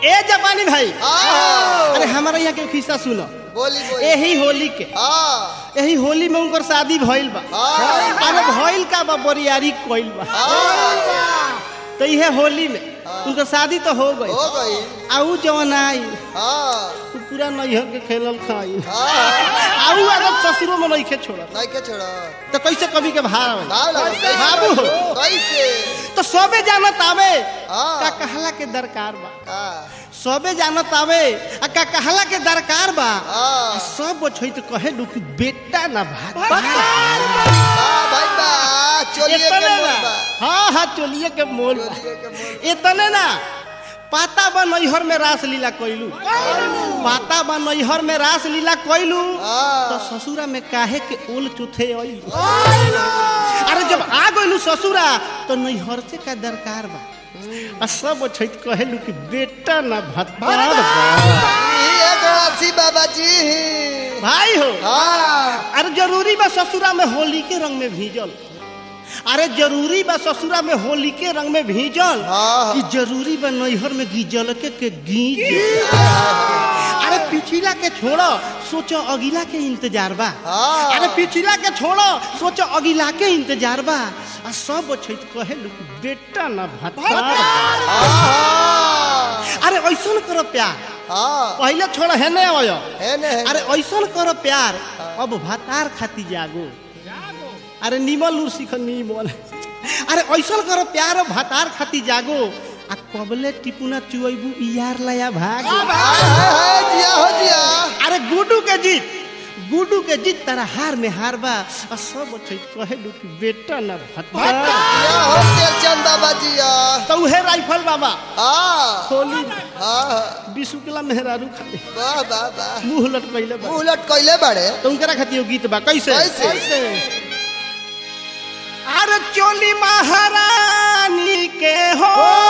ए जापानी भाई हाँ। अरे हमारा यहाँ के खिस्सा सुनो बोली बोली यही होली के हाँ यही होली में उनकर शादी भइल बा हाँ। अरे भइल का बा बरियारी कइल बा हाँ तो इहे होली में उनकर शादी तो हो गई हो गई आऊ जवन आई हाँ उ पूरा नैहर के खेलल खाई हाँ आऊ अगर ससुरो में नहीं छोड़ल नहीं के छोड़ा तो कैसे कभी के भार आवे? भाव लगा बाबू कैसे तो सबे जानत आवे हाँ। का कहला के दरकार बा हाँ सबे जानत आवे आ का कहला के दरकार बा हाँ सब छै तो कहे दू कि बेटा ना भात हाँ भाई बा चलिए के इतने मोल ना बा हाँ हाँ चलिए के मोल बा चलिए के मोल इतने ना पाता बा नैहर में रास लीला कइलू पाता बा नैहर में रास लीला कइलू हाँ। तो ससुरा में काहे के ओल चुथे अइलू अरे जब आ गइलू ससुरा तो नैहर से का दरकार बा आ सब छै तो कहेलू कि बेटा ना भत्ता ई एगो अस्सी बाबा जी भाई हो हाँ अरे जरूरी बा ससुरा में होली के रंग में भीजल अरे जरूरी बा ससुरा में होली के रंग में भीजल हाँ। कि जरूरी बा नैहर में गीजल के के गीज अरे पिछला के छोड़ो सोचो अगिला के इंतजार बा हाँ। अरे पिछला के छोड़ो सोचो अगिला के इंतजार बा आ सब छै तो कहे लोग कि बेटा ना भत्ता हाँ अरे ऐसन करो प्यार हाँ पहले छोड़ो है नहीं आयो है ने अरे ऐसन करो प्यार अब भतार खाती जागो अरे निमल उर सीख निमल अरे ऐसन करो प्यार अब भतार खाती जागो आ कबले टिपुना चुइबू यार लया भाग हाय हाय जिया हो जिया अरे गुडू के जीत गुडू के जीत तारा हार में हार बा आ सब छै कहे दू कि बेटा ना भतार जिया हो तेलचंद बाबा जिया तो उहे राइफल बाबा हाँ होली में हाँ बिसुकला मेहरारू खाली वाह वाह वाह मुंह लट पहले बा मुंह उलट कइले बाड़े तो उनकरा खातिर एगो गीत बा कैसे कैसे? अरे चोली महारानी के हो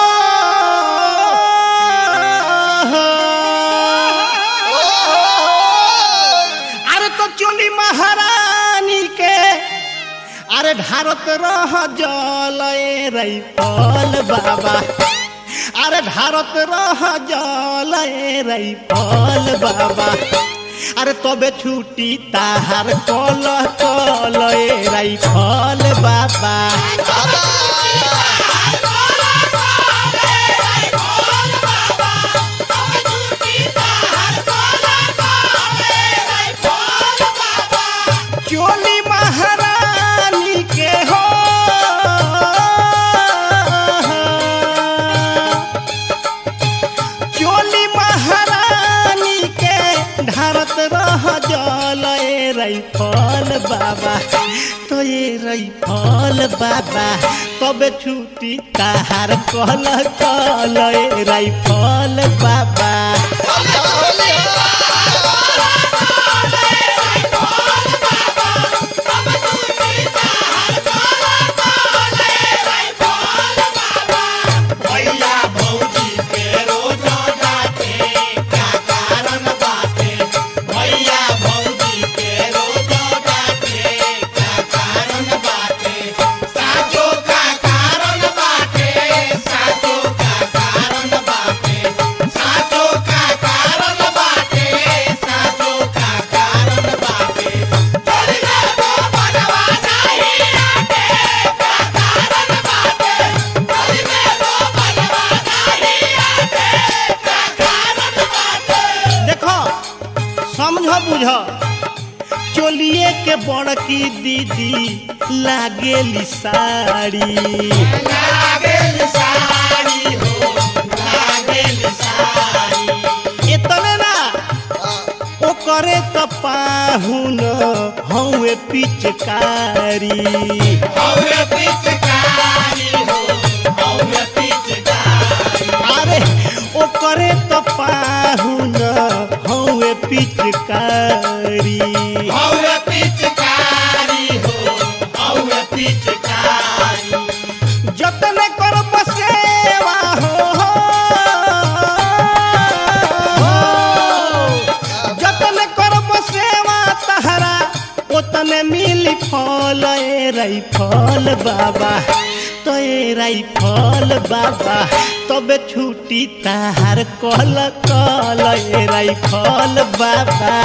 अरे तो चोली महारानी के अरे ढारत रह जल रही पल बाबा अरे ढारत रह जल रही पल बाबा अरे तबे छुटी ताहार कल कल रही फल बाबा चोली महारानी के हो चोली महारानी के ढारत रह जल रही फल बाबा तो ये रही फल बाबा तबे छुटी ताहार कल कल रही फल बाबा भैया भौजी के रोज जाते का कारण बाटे भैया भौजी के रोज जाते का कारण बाटे साचो का कारण बाटे साचो का कारण बाटे साचो का कारण बाटे साचो का कारण बाटे चली ना तो बनवा नहीं आटे का कारण बाटे चली ना तो बनवा नहीं आटे का कारण बाटे देखो समझ बुझ चोलिए के बड़की दीदी लागेली साड़ी लागेली साड़ी हो लागेली साड़ी इतने ना ओ करे त पाहुन हौवे पिचकारी हौवे पिचकारी हो हौवे पिचकारी अरे ओ करे त पाहुन हौवे पिचकारी हौवे पिचकारी हो हौवे पिचकारी जतन कर बसेवा हो जतन कर बसेवा तहरा ओतने मिली फल ए रही फल बाबा तो ए राइफल बाबा तबे छुटी ताहार कल कल ए राइफल बाबा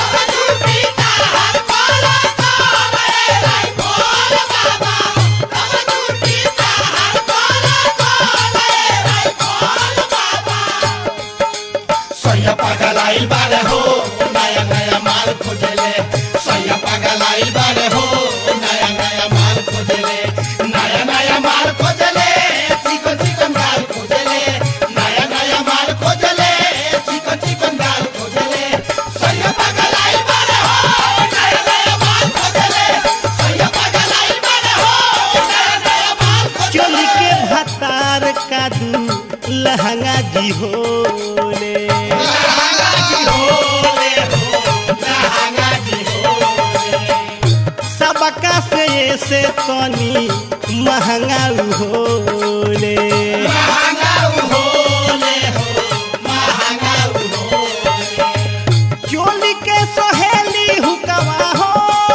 सैया पगलाइल बारे हो नया नया माल खोजले सैया पगलाइल बारे हो नया नया माल खोजले नया नया माल खोजले चिकन चिकन दाल खोजले नया नया माल खोजले चिकन चिकन दाल खोजले सैया पगलाइल बारे हो नया नया माल खोजले सैया पगलाइल बारे हो नया नया माल खोजले चोली के भतार कादू लहंगा जी होले लहंगा जी होले हो लहंगा जी होले सबका से ऐसे तनी महंगा होले महंगा होले हो महंगा होले चोली के सहेली हुकवा हो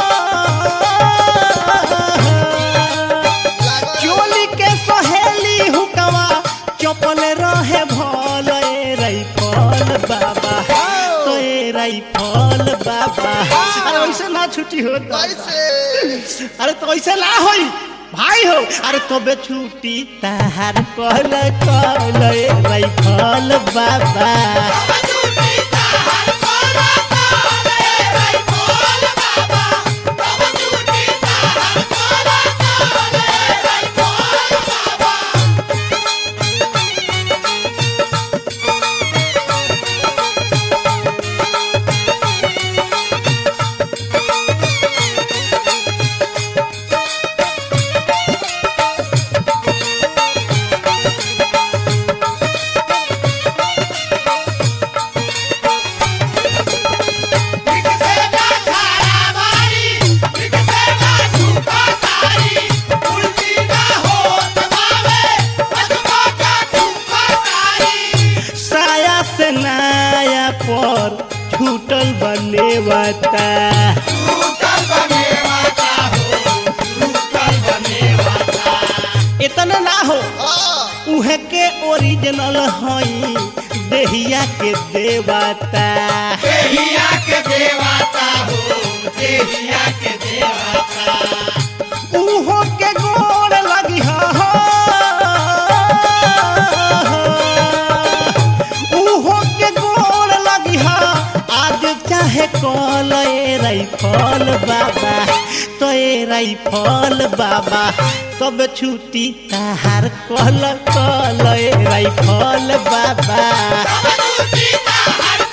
चोली के सहेली हुकवा चपल रहे भल ए राइफल बाबा तो ए राइफल बाबा अरे वैसे ना छुट्टी होता कैसे अरे तो ऐसे ना होई भाई हो अरे तबे छुट्टी ताहार कल कल ए राइफल बाबा साया से नाया पर छूटल बनेवता इतना ना हो हाँ उहे के ओरिजिनल हई देहिया के देवता देहिया के देवता हो देहिया के देवता उहो के गोड़ लगी हो उहो के गोड़ लगी हो आज चाहे कल ए राइफल बाबा तो ए राइफल बाबा तब छुट्टी ताहार कल कल ए राइफल बाबा छुट्टी ताहार